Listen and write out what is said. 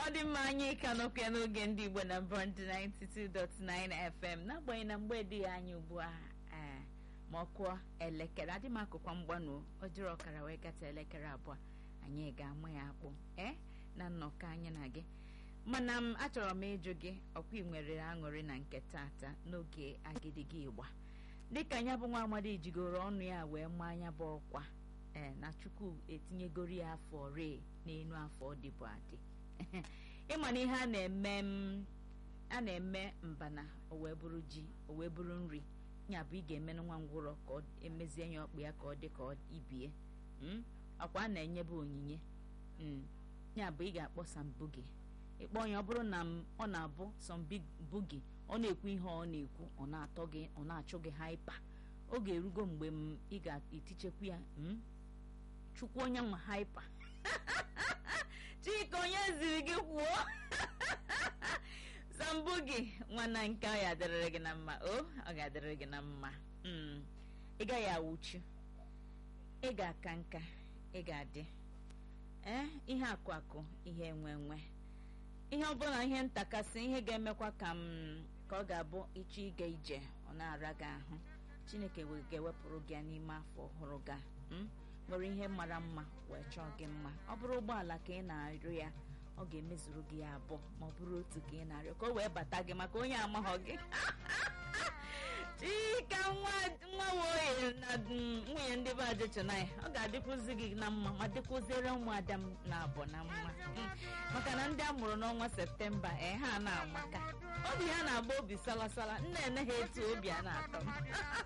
ọ dị mma anyị ka nọkwa n'oge ndị igbo na bond 92.9 fm n'agbanyeghị na mgbe dị anyị ugbu a ee ma ọ kụọ elekere adị m akụkwa mgbanụ o jiri ọkara wee gata elekere abụọ anyị ga-ama ya akpụ ee na nnọkọ anyị na gị mana m achọrọ m ịjụ gị ọkwa ị nwere aṅụrị na nke tata n'oge agidigi ịgba dịka ya bụ nwa amadi jigoro ọnụ ya wee maa anya bụ ọkwa ee na chukwu etinyegoro ya afọ ree n'elu afọ ọ dịbụ adị ịma na ihe a na-eme m a na-eme mbana o wee bụrụ ji o wee bụrụ nri ya bụ ị ga-emenụ nwa ngwụrọ ka ọ emezie ya ọkpụ ya ka ọ dị ka ọ ibie akwa a na-enyebe onyinye ya bụ ị ga-akpọ sambugi ịkpọ ya ọ bụrụ na ọ na-abụ sambugi ọ na-ekwu ihe ọ na-ekwu ọ na-atọ gị ọ na-achụ gị haipa oge erugo mgbe m ị ga-etichekwu ya chukwu onye nwa haipa chika onye ziri gị kwuo sambugi nwana nke ọ ga-adịrịrị gị na mma o ọ ga-adịrịrị gị na mma ị gaghị awụchu ị ga-aka nka ị ga-adị ee ihe akụ akụ ihe enwe enwe ihe ọbụla ihe ntakasị ihe ga-emekwa ka m ka ọ ga-abụ ịchọ ịga ije ọ na-ara gị ahụ chineke ga-ewepụrụ gị ya n'ime afọ ọhụrụ ga nwere ihe mara mma wee chọọ gị mma ọ bụrụ ụgbọala ka ị na-arịọ ya ọ ga-emezuru gị ya abụọ ma ọ bụrụ otu ka ị na-arịọ ka o wee bata gị maka onye amaghọ gị chika nwa nwoye na nwunye ndị be adịchọnaya ọ ga-adịkwụzi gị na mma ma dịkwụziere ụmụada m na abụ na mma maka na ndị a mụrụ n'ọnwa septemba ee ha na-amaka obi ha na-agba obi salasala nna ene ha etu obi a na-atọ m